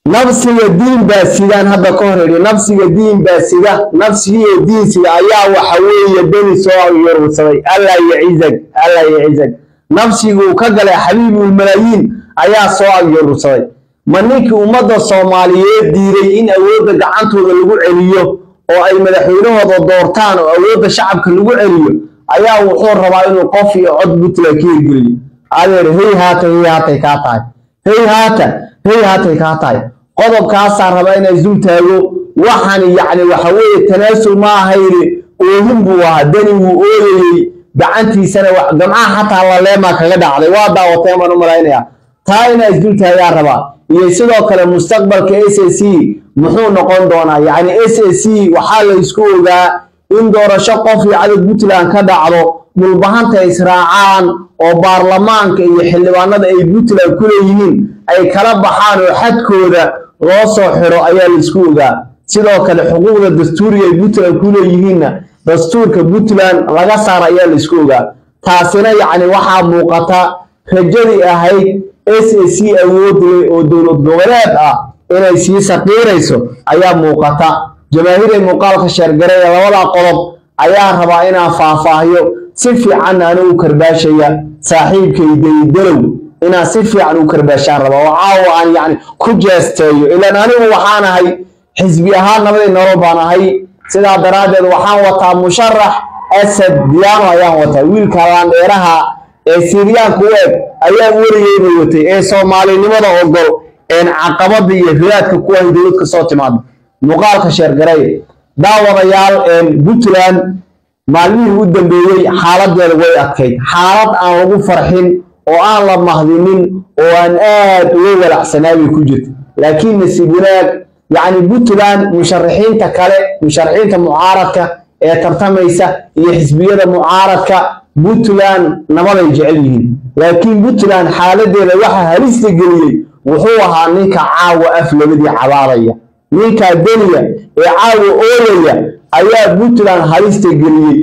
nafsiga diin baa sidaan hadda ka hor idhi nafsiga diin baa sida nafsigiiyo diin sida ayaa waxa weeye beni soo yorursaday allah yacizag allah yacizag nafsiguu ka galay xabiibulmalaayiin ayaa soo agyorursaday ma ninkii ummadda soomaaliyeed diiday in awoodda gacantooda lagu celiyo oo ay madaxweynahooda doortaan oo awoodda shacabka lagu celiyo ayaa wuxuu rabaa inuu qof iyo cod puntland ka hirgeliyo adeer hey haata hey haatay kaa tahay hey haata hey haatay kaa tahay qodobkaasaa rabaa inay dul taago waxaan yacni waxa weeye tanaasul ma ahayni oohin buu ahaa dani wuu ooyayey gacantiisana gamcaha xataa laleemaa kaga dhacday waa daawateen baan u malaynayaa taa inaa isdul taagaa rabaa iyo sidoo kale mustaqbalka s a c muxuu noqon doonaa yacni s a c waxaa la isku ogaa in doorasho qof iyo cadad puntland ka dhacdo dhulbahanta israacaan oo baarlamaanka iyo xildhibaanada ay puntland ku leeyihiin ay kala baxaan oo xadkooda loo soo xiro ayaa la isku ogaa sidoo kale xuquuqda dastuuriga ay puntland ku leeyihiinna dastuurka puntland laga saara ayaa la isku ogaa taasina yacni waxaa muuqata rajadii ahayd s a c awood leh oo dowlad goboleed ah inay sii saqiirayso ayaa muuqata jamaahiiray muuqaalka sheergaray ee labadaa qodob ayaa rabaa inaan faahfaahiyo si fiican ana u karbaashaya saaxiibkay dayidalow inaan si fiican u karbaashaan rabaa oo caawa aan yacni ku jeesteeyo ilaan anigu waxaan ahay xisbi ahaan nabadii nolol baan ahay sidaa daraaddeed waxaan wataa musharax asad diyaano ayaan wataa wiilka laandheeraha ee siryaanka u eg ayaa werigeyna watay ee soomaalinimada ogol een caqabada iyo riyaadka kuwahay dowlad ka soo timaada muuqaalka sheergaray daawadayaal puntland maalmihii u dambeeyey xaaladeeda way adkayd xaalad aan lagu farxin oo aan la mahdinin oo aan aad uga walacsanaa bay ku jirta laakiin nasiib wanaag yacni puntland musharaxiinta kale musharaxiinta mucaaradka ee tartamaysa iyo xisbiyada mucaaradka puntland nabaday jecel yihiin laakiin puntland xaaladeeda waxaa halista geliyey wuxuu ahaa ninka caawa af labadii cabaadaya ninkaa deniya ee caawa ooyaya ayaa puntland halista geliyey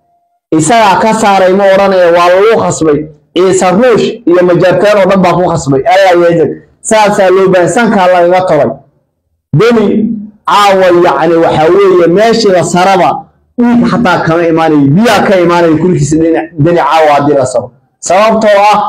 isagaa ka saaray ma odhanaya waa lagu khasbay ciise ruush iyo majarteen oo dhan baa ku khasbay allah yeezag saasaa loo baahan sankaa lagaga tolay deni caawa yacni waxaa weeye meeshiida saraba dhiig xataa kama imaanayo biyaa ka imaanaya kulkiisa deni caawa haddii la saro sababtoo ah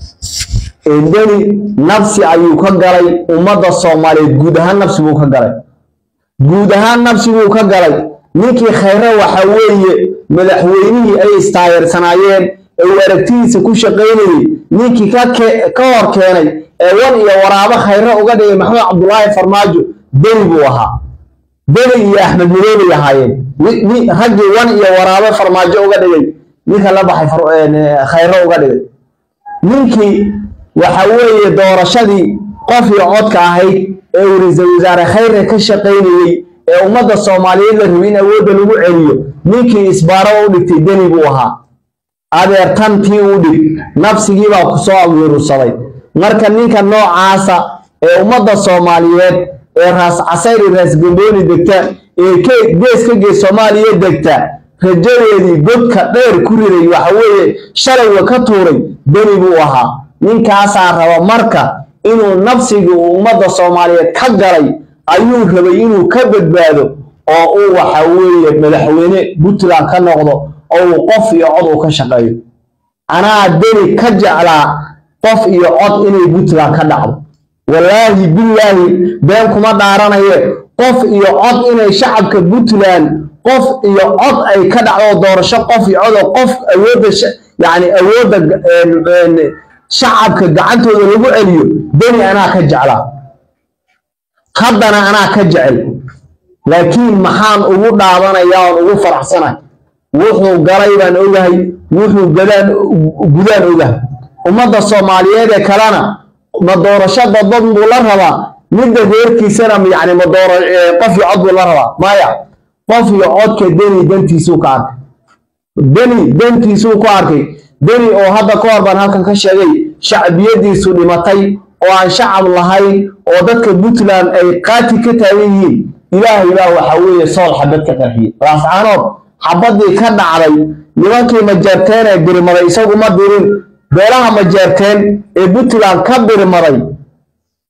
deni nafsi ayuu ka galay ummadda soomaaliyeed guud ahaan nafsi buu ka galay guud ahaan nafsi buu ka galay ninkii khayre waxa weeye madaxweynihii ay istaageersanaayeen ee uu aragtidiisa ku shaqaynayey ninkii ka hor keenay ee wan iyo waraabo khayre uga dhigay maxamed cabdulaahi farmaajo deni buu ahaa deni iyo axmed madoobay ahaayeen raggii wan iyo waraabo farmaajo uga dhigay ninka la baxay khayre uga dhigay ninkii waxa weeye doorashadii qof iyo codka ahayd ee uu ra-iisul wasaare khayre ka shaqaynayey ee ummadda soomaaliyeed la rabay in awoodda lagu celiyo ninkii isbaaro u dhigtay deni buu ahaa adeer tantii u dhig nafsigiibaa ku soo awyurursaday marka ninka noocaasa ee ummadda soomaaliyeed ee raas casayri raas gambooni degta ee gees ka gees soomaaliya degta rajadeedii godka dheer ku riday waxa weeye shalayga ka tuuray deni buu ahaa ninkaasaa raba marka inuu nafsigii uu ummadda soomaaliyeed ka galay ayuu rabay inuu ka badbaado oo uu waxa weeye madaxweyne puntland ka noqdo oo uu qof iyo cod uu ka shaqeeyo anaa deni ka jeclaa qof iyo cod inay puntland ka dhacdo wallaahi billaahi been kuma dhaaranaye qof iyo cod inay shacabka puntland qof iyo cod ay ka dhacdo doorasho qof iyo cod oo qof awoodda yacni awoodda shacabka gacantooda lagu celiyo deni anaa ka jeclaa haddana anaa ka jecel laakiin maxaan ugu dhaadanayaa oon ugu faraxsanahay wuxuu galay baan ogahay wuxuu gadaan gudaan ogahay ummadda soomaaliyeed ee kalena ma doorasho dadbad buu la rabaa midda reerkiisana yacni ma dooro qof iyo cod buu la rabaa maya qof iyo codka deni dantiisuu ka arkay deni dantiisuu ku arkay deni oo hadda ka hor baan halkan ka sheegay shacbiyadiisu dhimatay oo aan shacab lahayn oo dadka puntland ay qaati ka taagan yihiin ilaahay baa waxa weeye sool xabad ka qarxiyey laascaanood xabadii ka dhacday nimankii majeerteen ee birimaday isagu ma dirin beelaha majeerteen ee puntland ka birimaday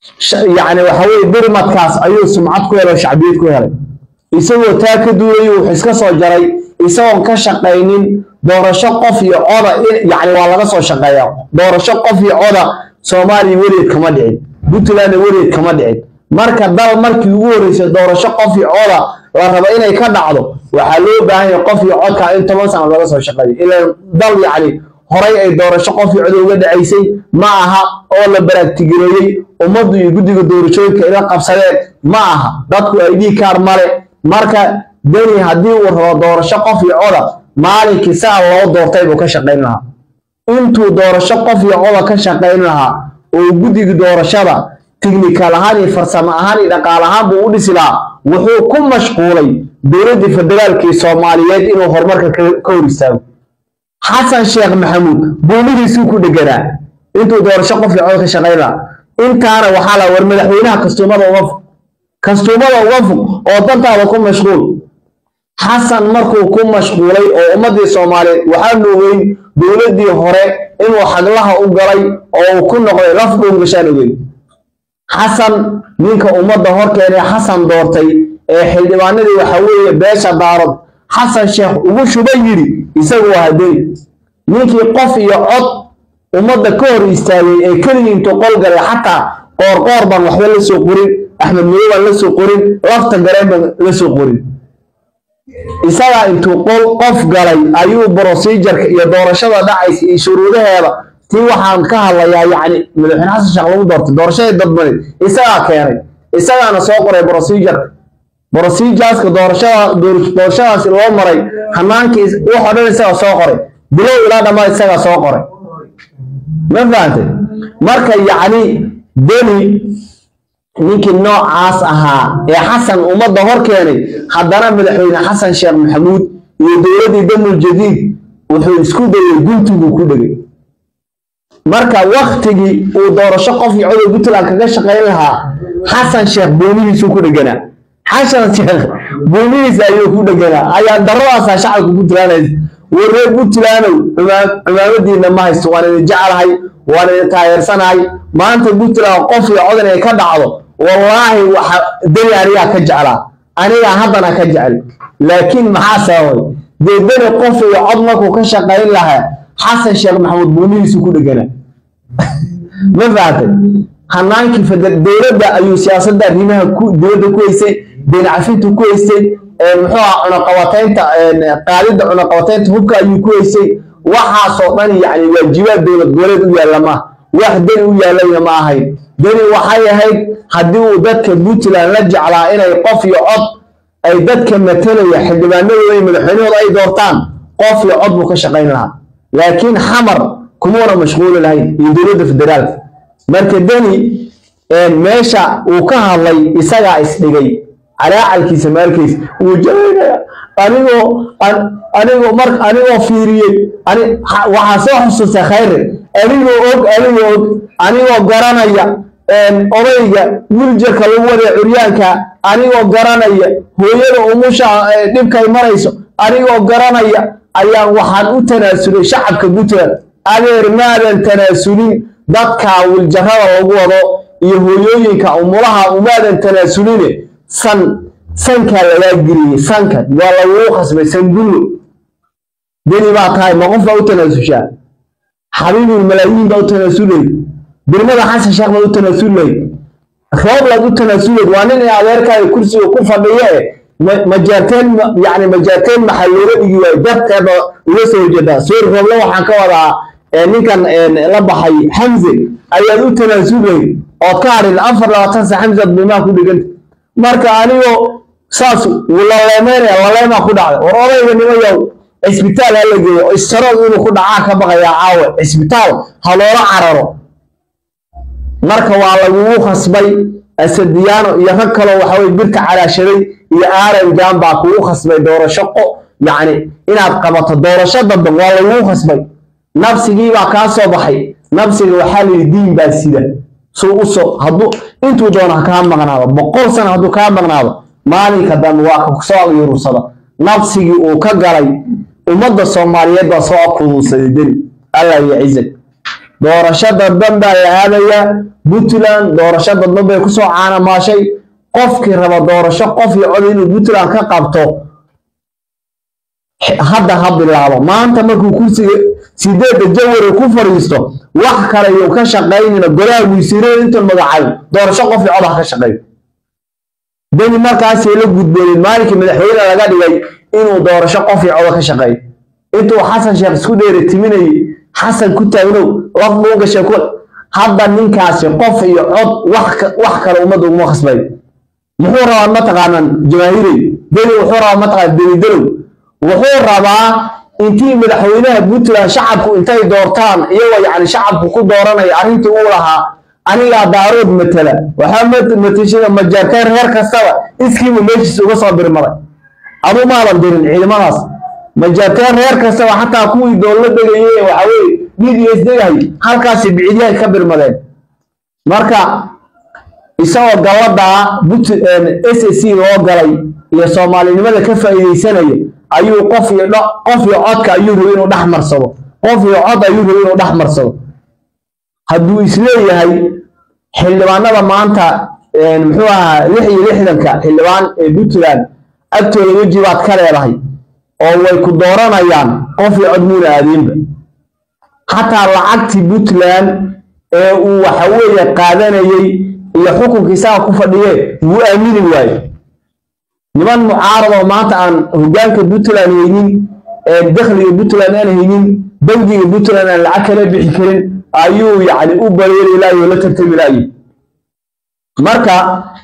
yacni waxa weye birmadkaas ayuu sumcad ku helay oo shacbiyad ku helay isagoo taa ka duulayay wuxuu iska soo jaray isagoon ka shaqaynin doorasho qof iyo coda yacni waa laga soo shaqeeyaa doorasho qof iyo coda soomaaliya weligeed kama dhicin puntlandna weligeed kama dhicin marka dal markii ugu horreysay doorasho qof iyo coda la rabo inay ka dhacdo waxaa loo baahan yahay qof iyo codka in toban sano laga soo shaqeeyo ilaan dal yacni horay ay doorasho qof iyo cod uga dhacaysay ma aha oo la baraagtigireeyey ummaddu iyo guddiga doorashooyinka ila qabsadeen ma aha dadku ay dhii kaar male marka deni haddii uu rabo doorasho qof iyo coda maalinkii saa loo doortay buu ka shaqayn lahaa intuu doorasho qof iyo coda ka shaqayn lahaa oo guddiga doorashada tiknikal ahaan iyo farsamo ahaan iyo dhaqaal ahaan buu u dhisi lahaa wuxuu ku mashquulay dowladdii federaalkii soomaaliyeed inuu horumarka ka hor istaago xasan sheekh maxamuud buumihiisuu ku dheganaa intuu doorasho qof iyo cod ka shaqayn lahaa intaana waxaa la war madaxweynaha kastuumada uga fog kastuumada uga fog oo dantaada ku mashquul xasan markuu ku mashquulay oo ummaddii soomaaliyeed waxaanu ogeyn dowladdii hore inuu xaglaha u galay oo uu ku noqday laf dhuungashaan ogeyn xasan ninka ummadda hor keenay xasan doortay ee xildhibaanadii waxa weeye beesha daarad xasan sheekh ugu shuba yidhi isagu waa hadeni ninkii qof iyo cod ummadda ka hor istaagay ee keligii intuu qol galay xataa qoorqoor baan waxba la soo qorin axmed madow baan la soo qorin lafta gareen baan la soo qorin isagaa intuu qol qof galay ayuu brosijarka iyo doorashada dhacaysa iyo shuruudaheeda tii waxaan ka hadlayaa yacni madaxweyne xasan sheekh lagu doortay doorashadii dadbaneed isagaa keenay isagaana soo qoray brosijarka brosijaska doorashada doorashadaasi loo maray hanaankii waxoo dhan isagaa soo qoray bilow ilaa dhammaad isagaa soo qoray ma fahantay marka yacni deni ninkii noocaas ahaa ee xasan ummadda hor keenay haddana madaxweyne xasan sheekh maxamuud iyo dowladdii damul jadiid wuxuu isku dayay guntiguu ku dhegay marka waktigii uu doorasho qof iyo codow puntland kaga shaqayn lahaa xasan sheekh buumihiisuu ku dheganaa xasan sheekh buumihiisa ayuu ku dheganaa ayaa daradaasaa shacabka puntland warreer puntlandow cumaamadiina ma haysto waan idin jeclahay waan idin taageersanahay maanta puntland qof iyo cod inay ka dhacdo wallaahi waxa deni anigaa ka jeclaa anigaa haddana ka jecel laakiin maxaa sababay dee deni qof iyo cod markuu ka shaqayn lahaa xasan sheekh maxamuud buumihiisu ku dheganaa ma fahatay hanaankii dowladda ayuu siyaasadda arrimaha dowladda ku haystay deen cafinta ku haystay muxuu aha cunaqabataynta qaadidda cunaqabataynta hubka ayuu ku haystay waxaasoo dhan yacni waajibaad dowlad goboleed u yaalla maaha wax deni u yaallayna ma ahayn deni waxay ahayd haddii uu dadka puntland la jeclaa inay qof iyo cod ay dadka matalaya xildhibaanadooda iyo madaxweynahooda ay doortaan qof iyo cod buu ka shaqayn lahaa laakiin xamar kumuuna mashquuli lahayn iyo dowladda federaalka marka deni meesha uu ka hadlay isagaa isdhigay calaacalkiisa maalkiisa wuu jabaynaya anigoo anigoo mar anigoo fiiriyey waxaa soo xusuustay khayre anigoo og anigoo og anigoo garanaya odayga wiljarka lagu wadaya curyaanka anigoo garanaya hooyada umusha dhibkay marayso anigoo garanaya ayaan waxaan u tanaasulay shacabka puntland adeer maadan tanaasulin dadka wiljarada lagu wado iyo hooyooyinka umulaha umaadan tanaasuline san sankaa lagaa geliyey sanka waa laguu khasbay sangullo deni baa tahay ma qof baa u tanaasushaa xabiibul malaayiin baa u tanaasulay birmada xasan sheekh baa u tanaasulay rooblaad u tanaasulayd waa nin ee adeerkaaga kursiga ku fadhiya e majaarteen yani majaarteen maxaa looga dhigi waayo darteeda uga soo horjeedaa soori rooble waxaan ka wadaa ninkan la baxay xamse ayaad u tanaasulayd ood ka hadhin afar labaatan sa xamse aad bimaa ku dhiganta marka anigoo saas laleemeynaya laleemaa ku dhacday war odayga nimayow cisbitaal ha la geeyo istarood inuu ku dhacaa ka baqayaa caawe cisbitaal ha loola cararo marka waa lagugu khasbay asadiyaano iyo rag kaloo waxaweye birka calaashaday iyo aaran jaan baa kugu khasbay doorasho qo yacni inaad qabato doorasho dambe waa lagugu khasbay nabsigiibaa kaa soo baxay nabsiga waxaa layidhi diin baa sida suu u soo hadduu intuu doono ha kaa maqnaado boqol sano hadduu kaa maqnaado maalinka dambe waa ka soo yurursada nabsigii uu ka galay ummadda soomaaliyeed baa soo kuduusaday deni allah iyo cizag doorasho dadban baa la aadaya puntland doorasho dadban bay kusoo caanamaashay qofkii raba doorasho qof iyo cod inuu puntland ka qabto hadda ha bilaabo maanta markuu kursiga sideedda jawari ku fadhiisto wax kale yuu ka shaqaynina golaha wasiirada intuu magacayo doorasho qof iyo cod ha ka shaqeeyo deni markaasay la gudbooneen maalinkii madaxweyne laga dhigay inuu doorasho qof iyo codo ka shaqeeyo intuu xasan sheekh isku dheeri timinayay xasan ku taagnow laf buu gashay ku hadda ninkaasi qof iyo cod wax kale ummadda uguma khasbay muxuu rabaa mataqaanaan jamaahiirey deni wuxuu rabaa mataqaana deni dalow wuxuu rabaa intii madaxweynaha puntland shacabku intay doortaan iyagoo yacni shacabku ku dooranaya arrintii uu lahaa anigaa daarood matala waxaa matashada majaarteen reer kastaba iskiiba meeshiisa uga soo birmaday aduu maadan dirin ciidamadaas majaarteen reer kastaba xataa kuwii doollo degayay waxa weye bds degahay halkaasi bicidyahay ka birmadeen marka isagoo galladaa s c loo galay iyo soomaalinimada ka faa'iidaysanaya ayuu qof iyo qof iyo codka ayuu rabay inuu dhex marsado qof iyo cod ayuu rabay inuu dhex marsado hadduu isleeyahay xildhibaanada maanta muxuu ahaa lix iyo lixdanka xildhibaan ee puntland agtooda weji baad ka leedahay oo way ku dooranayaan qof iyo cod muuna aadeenba xataa lacagtii puntland ee uu waxa weeye qaadanayey iyo xukunkii isaga ku fadhiye wuu aamini waaye niman mucaarad oo maanta aan hoggaanka puntland haynin ee dakhliga puntland aan haynin bangiga puntland aan lacag kala bixi karin ayuu yacni u bareeri laayay oo la tartami laayay marka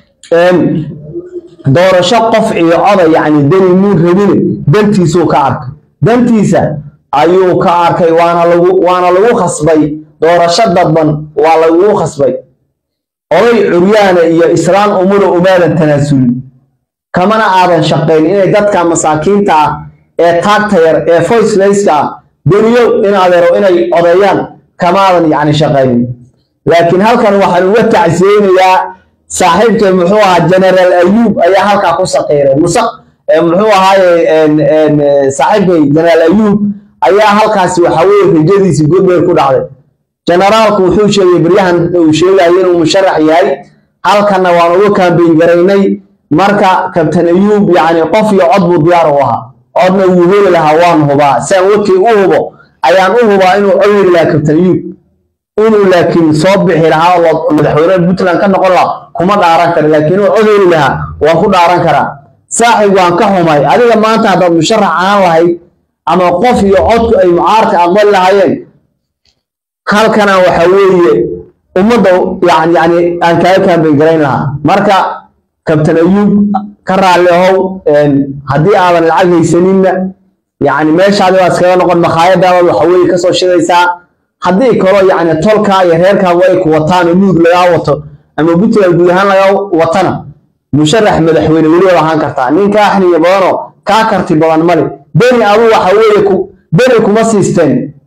doorasho qof iyo coda yacni deni muun rabine dantiisuu ka arkay dantiisa ayuu ka arkay waana lagu waana lagu khasbay doorasho dadban waa lagu khasbay oday curyaana iyo islaan umuna umaadan tanaasulin kamana aadan shaqayn inay dadka masaakiinta ah ee taagta yar ee voicelesska ah deniyow in adeero inay odeeyaan kamaadan yacni shaqaynin laakiin halkan waxaan uga tacsiyeynayaa saaxiibkay muxuu ahaa generaal ayuub ayaa halkaa ku saqiiray musa muxuu ahaaye saaxiibkay generaal ayuub ayaa halkaasi waxa weeye rajadiisii godbeer ku dhacday generaalku wuxuu sheegay baryahan uu sheegayo inuu musharax yahay halkanna waan uga kaambeyn garaynay marka kabtan ayuub yacni qof iyo cod buu diyaar u ahaa codna wuu heli lahaa waan hubaa siaan wadkii u hubo ayaan u hubaa inuu cod heli lahaa kabtan ayuub inuu laakiin soo bixi lahaa oo madaxweyne puntland ka noqon lahaa kuma dhaaran kara laakiin inuu cod heli lahaa waan ku dhaaran karaa saaxib waan ka xumay adiga maanta haddaad musharax ahaan lahayd ama qof iyo codku ay mucaarka aqbali lahaayeen halkana waxa weeye ummadda yani yani aan kaaga kaambeyn garayn lahaa marka kabtan ayuub ka raalli ahow haddii aadan lacag haysaninna yacni meeshaadi waa iskaga noqon makhaayadaada waxa weeye kasoo shidaysaa haddii kaloo yacni tolkaa iyo reerkaagu ay ku wataan oo nuud lagaa wato ama puntland guud ahaan lagaa watana musharax madaxweyne weli wad ahaan kartaa nin kaa xniyo badanoo kaa karti badan male beni aduu waxa weeye ku beni kuma siisteen